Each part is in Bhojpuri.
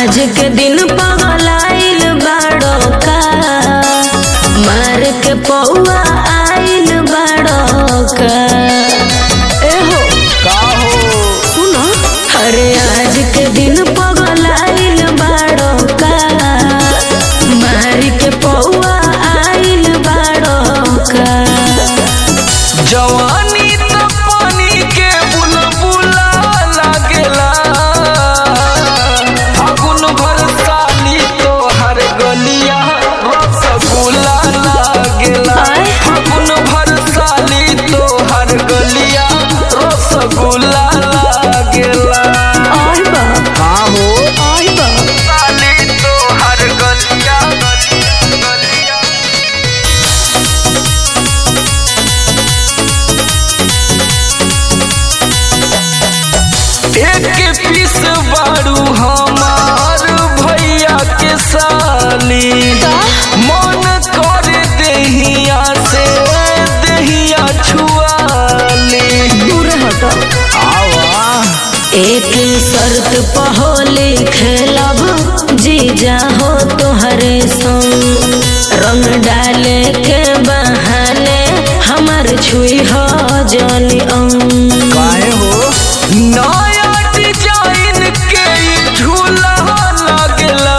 आज के दिन पगलाइल बाड़ो का मार के पौआ आइल बाड़ो का एहो का हो सुनो अरे आज के दिन पगलाइल बाड़ो का मार के पौआ आइल बाड़ो का जवानी तो पानी के बुलबुला लागेला फागुन भर साली तो हर गलिया रसगुल्ला लागेला आय। फागुन भर साली तो हर गलिया रसगुल्ला लागेला और बा हाँ हो और बा साली तो हर गलिया गलिया एक पीस बारू हमार भैया के साली मन कर देहिया से देहिया छुआली दूर हटो आवा एक शर्त पहोली खेलब जीजा हो तोहरे संग रंग डाले के बहाने हमर छुई हो जनी अंग काहे हो नया डिजाइन के ई झूला लगला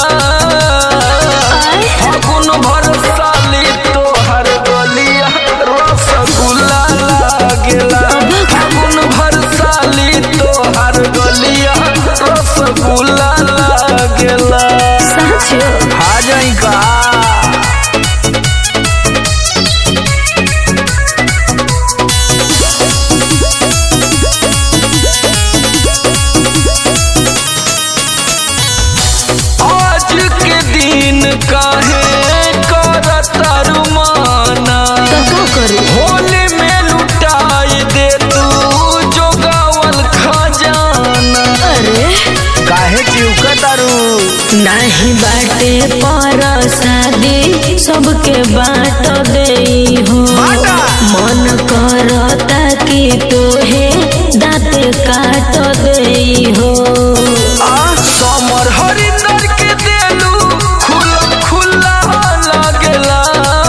फागुन भर साली तोहर गलिया रसगुल्ला लागेला फागुन भर साली तोहर गलिया रसगुल्ला लागेला सच आ जाई का आज के दिन काहे करता रुमाना तो का करी होली में लुटाई दे तू जोगावल खजाना अरे काहे चिउका दारू नाही बाटे पर शादी सबके बाट दे हो बाटा। मन करता कि तोहे दाँत काट दे हो आ समर हरिंदर के देलू खुला खुला लागेला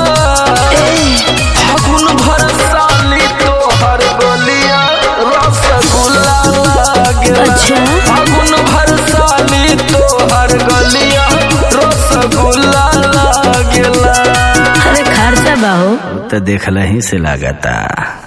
फागुन भर साली तोहर गलिया रसगुल्ला लागेला अच्छा। फागुन भर साली तोहर गलिया रसगुल्ला लागेला अरे खर्चा बाहो तो देखला ही से लागता